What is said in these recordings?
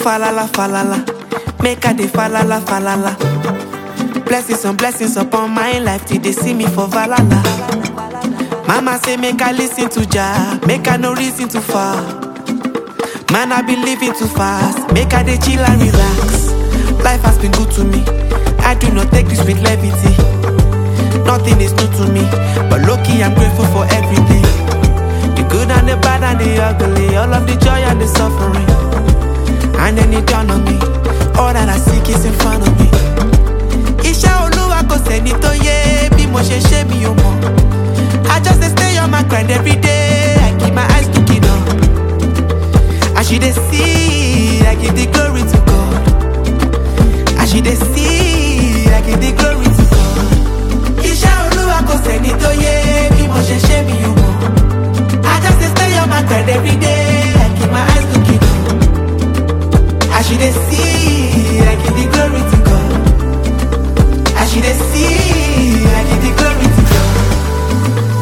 falala falala, make I dey falala falala. Blessings on blessings upon my life till they see me for valala. Mama say make I listen to Jah, make I no reason too far. Man I be living too fast, make I dey chill and relax. Life has been good to me, I do not take this with levity. Nothing is new to me, but lucky I'm grateful for everything. The good and the bad and the ugly, all of the joy and the suffering. And then it dawned on me, all that I seek is in front of me. Iṣẹ́ olúwa kò sẹ́ni tó yé bí mo ṣe ṣe mi ò mọ̀. I just dey stay on my grind every day, I keep my eyes looking up. As you dey see, I give the glory to God. As you dey see, I give the glory to God. Iṣẹ́ olúwa kò sẹ́ni tó yé bí mo ṣe ṣe mi ò mọ̀. I just dey stay on my grind every day, I keep my eyes looking up. As you dey see, I give the glory to God. As you dey see, I give the glory to God.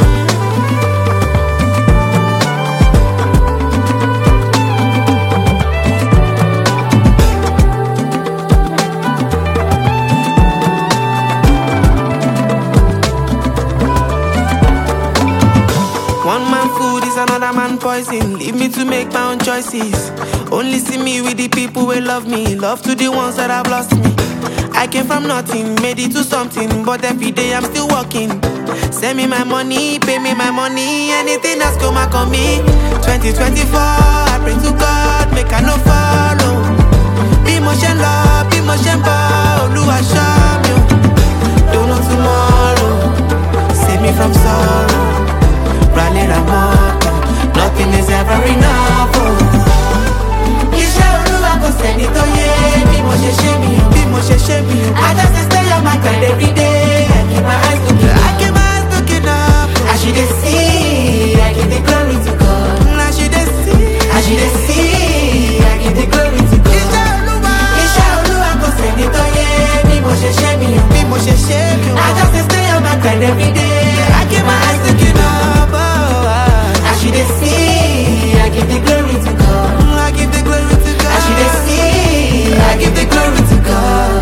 One man food is another man poison. Leave me to make my own choices. Only see me with the people who love me. Love to the ones that have lost me. I came from nothing, made it to something. But every day I'm still working. Send me my money, pay me my money. Anything that's come back on me. 2024, I pray to God, make I no follow. Bí mo ṣe ń lọ, bí mo ṣe ń bọ̀, Olúwa ṣọ́ mi o. Don't know tomorrow, save me from sorrow. Rally Ramoto, nothing is ever enough. Oh. Iṣẹ́ olúwa kò sẹ́ni tó yé bí mo ṣe ṣe mi o. Bí mo ṣe ṣe mi o. I just dey stay on my grind every day. I keep my eyes looking up. I keep my eyes looking up. As you dey see, I give the glory to God. As you dey see, as you dey see, I give the glory to God. Iṣẹ́ olúwa. Iṣẹ́ olúwa kò sẹ́ni tó yé bí mo ṣe ṣe mi o. Bí mo ṣe ṣe mi o. I just dey stay on my grind every day. I keep my eyes looking up. Oh, ah. As you dey see, I give the glory to God. I give the glory to God. As you dey see, I give the glory to God.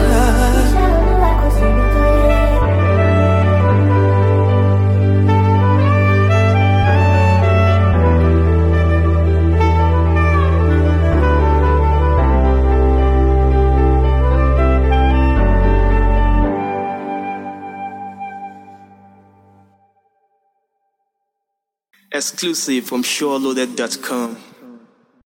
Exclusive from SureLoaded.com.